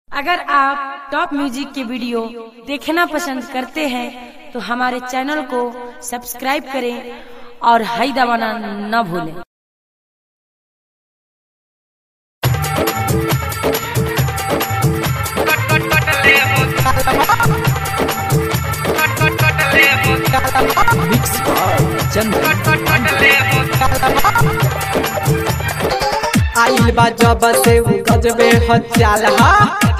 अगर आप top music के वीडियो देखना पसंद करते हैं तो हमारे चैनल को सब्सक्राइब करें और हाई दबाना न भूलें मिक्स चंदन आइल बा जब से उ गजबे हचाल हा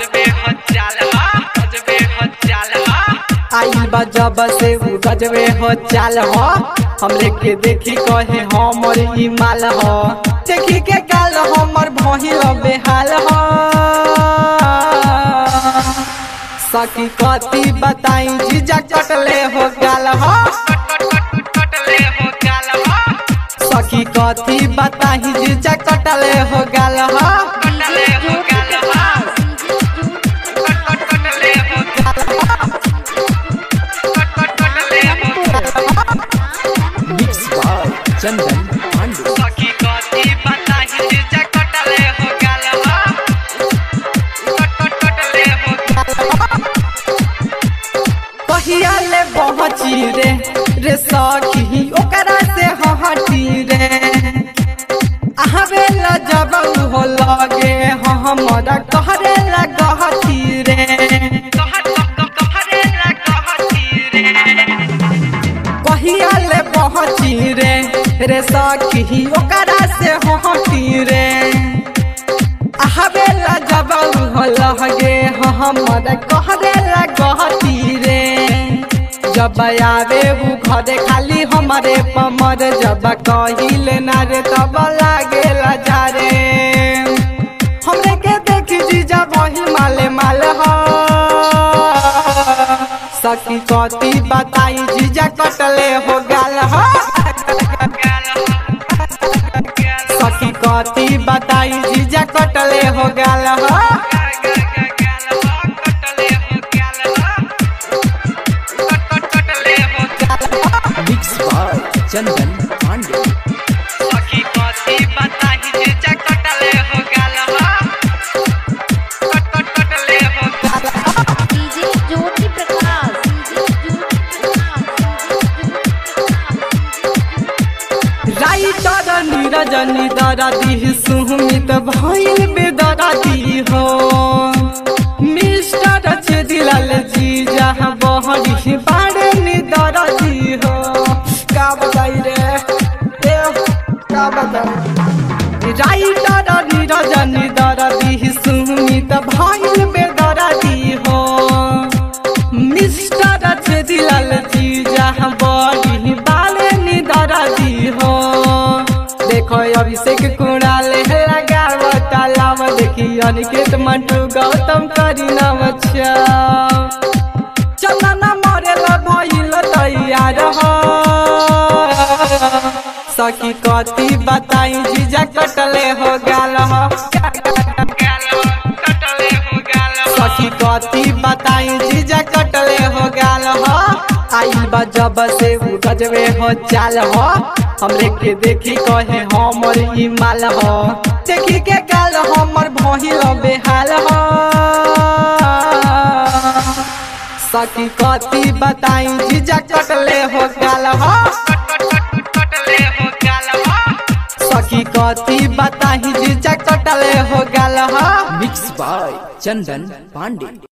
आइल बा जब से उ गजबे हचाल हा हम लेके देखी कहे हमर ई माल हा देखी के काल हमर भहिल बेहाल हा सखी कथी बताई जीजा कटले हो गाल हा सखी कथी बताही जीजा कटले हो गाल हा मिक्स चंदन पांडे कहिया ले पहुंची रे रे सखी ओकरा से हटी रे आवे ला जब हो लगे हमरा कहरे ला गहती रे कहिया ले पहुंची रे रे सखी ओकरा से हटी रे आवेला जब हो लगे हमरा कहरे ला गहती रे जब आवे उ घरे खाली हमारे पमर जब कहिले ना रे तब लागे जा रे हमरे के देखी जीजा वही माले माल हो सखी कथी बताई जीजा कटले हो गाल हो सखी कथी बताई जीजा कटले हो गाल हो mix Chandan Pandey DJ Jyoti Prakash DJ Jyoti writer Neeraj निदरदी सुमित भइल बेदरदी हो मिस्टर चेदिलाल जी जहाँ बहरी बाड़े निदरदी हो का बताई रे ए, का बताई राइटर नीरज निदरदी सुमित भइल बेदरदी हो मिस्टर चेदिलाल जी जहाँ बड़ी बाले निदरदी हो देखो अभिषेक कुणाल लगाव तालाब देखी अनिकेत मंटू गौतम करी नव चंदन मरेल भइल तैयार हो सखी कथी बताई जीजा कटले हो गाल हो सखी कथी बताई जीजा कटले हो गाल हो आइल बा जब से उ गजबे हो चाल हो हमरे के देखी कहे हमर ई माल हो देखी के काल हमर भहिल बेहाल हो सखी कथी बताई जीजा कटले हो गाल हो सखी कथी बताही जीजा कटले हो गाल हो मिक्स चंदन पांडे